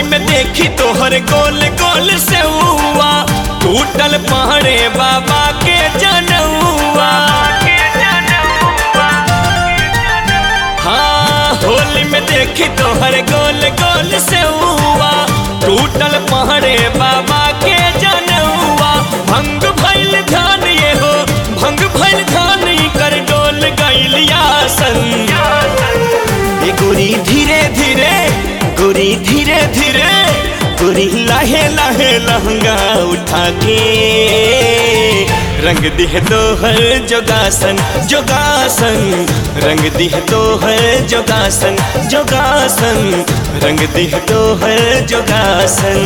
होली में देखी तोहर गोल गोल से हुआ टूटल पहरे बाबा के जनउआ हाँ होली में देखी तोहर गोल गोल से हुआ टूटल पहरे बाबा के जनउआ भंग भइल ध्यान ये हो भंग भइल ध्यान ई कर डोल गइलिया संग ए गोरी धीरे धीरे गोरी धीरे धीरे गोरी लाहे लाहे लहंगा उठा के रंग दिह तो हर जोगासन जोगासन रंग दिह तो हर जोगासन जोगासन रंग दिह तो हर जोगासन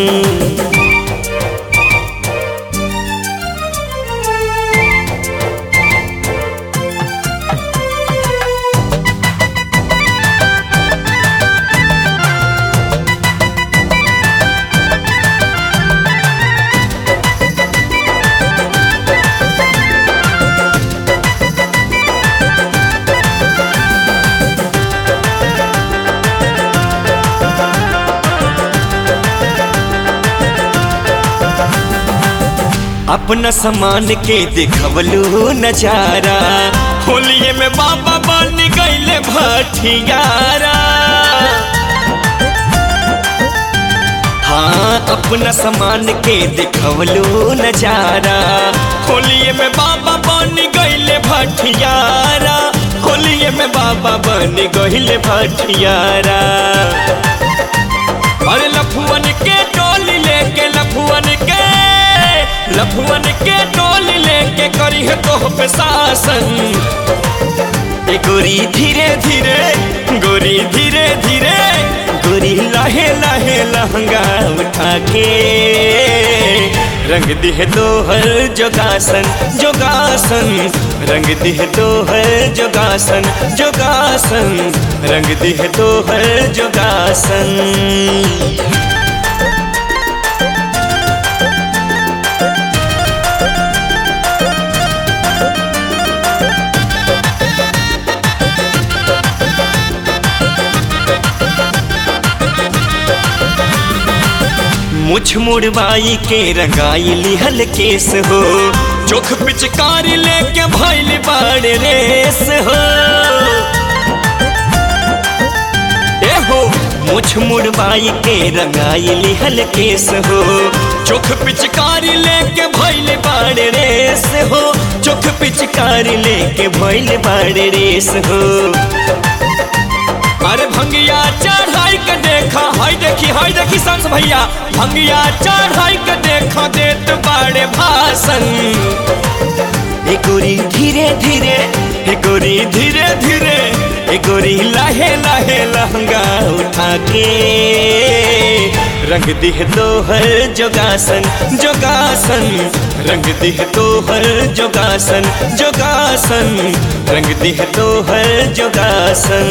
अपना सामान के दिखवलू नजारा होलिये में बाबा बन गईले भटियारा हाँ अपना सामान के दिखवलू नजारा होलिये में बाबा बन गईले भटियारा होलिये में बाबा बन गईले भटियारा अरे लफुअन के टोली लेके लफुअन के लफुअन के टोली लेके करी है तो पे शासन ए गोरी धीरे धीरे गोरी धीरे धीरे गोरी लाहे लाहे लहंगा उठा के रंग दिह तो हर जोगासन जोगासन रंग दिह तो हर जोगासन जोगासन रंग दिह तो हर जोगासन मुछ मुड़वाई के रंगाई लिहल केस हो चोख पिचकारी लेके भैल बाड़ रेस हो ए हो मुछ मुड़वाई के रंगाई लिहल केस हो चोख पिचकारी लेके भैल बाड़ रेस हो चोख पिचकारी लेके भैल बाड़ रेस हो अरे भंगिया चढ़ाई के देखा हाय देखी हाय देखी संस भैया भंगिया चढ़ाई के देखा देत बाड़े भाषण ए गोरी धीरे धीरे ए गोरी धीरे धीरे ए गोरी लाहे लाहे लहंगा उठा के रंग दिह तो हर जोगासन जोगासन रंग दिह तो हर जोगासन जोगासन रंग दिह तो हर जोगासन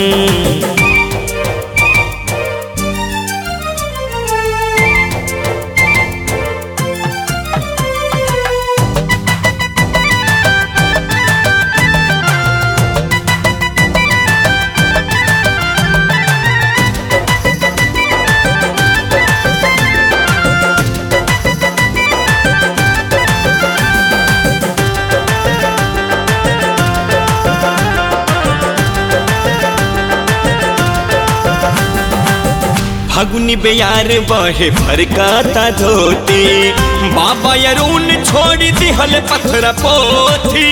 फगुनी बेयार बहे फरकाता धोती बाबा यरून छोड़ दिहल पत्थर पोथी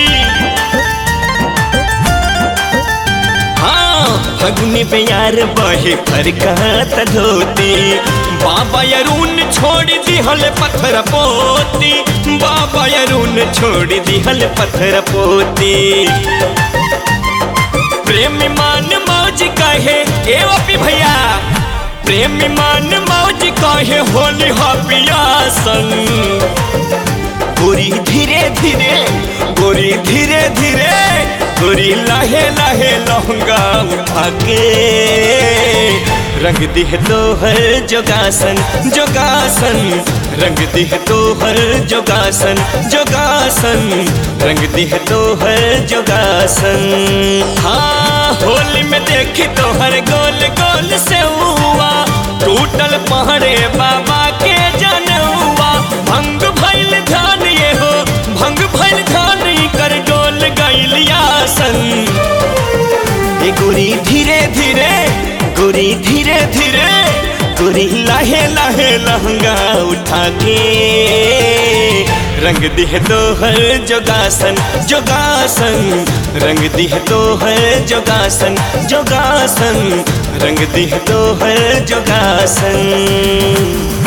हाँ फगुनी बेयार बहे फरकाता धोती बाबा यरून छोड़ दिहल पत्थर पोती बाबा यरून छोड़ दिहल पत्थर पोती प्रेम मान मौज कहे ए ओपी भैया प्रेम मान मौज कहे होली हपियासन गोरी धीरे धीरे गोरी धीरे धीरे गोरी लाहे लाहे लहंगा उठा के रंग दिह तो हर जोगासन जोगासन रंग दिह तो हर जोगासन जोगासन रंग दिह तो हर जोगासन हाँ होली में देखी तो हर गोल गोल से हुआ टूट टूटल पहरे बाबा के जनौआ भंग भइल ध्यान ये हो भंग भइल ध्यान कर डोल गइलिया सन ए गोरी धीरे धीरे गोरी धीरे धीरे गोरी लाहे लाहे लहंगा उठा के रंग दिह तो हर जोगासन जोगासन रंग दिह तो हर जोगासन जोगासन रंग दिह तो हर जोगासन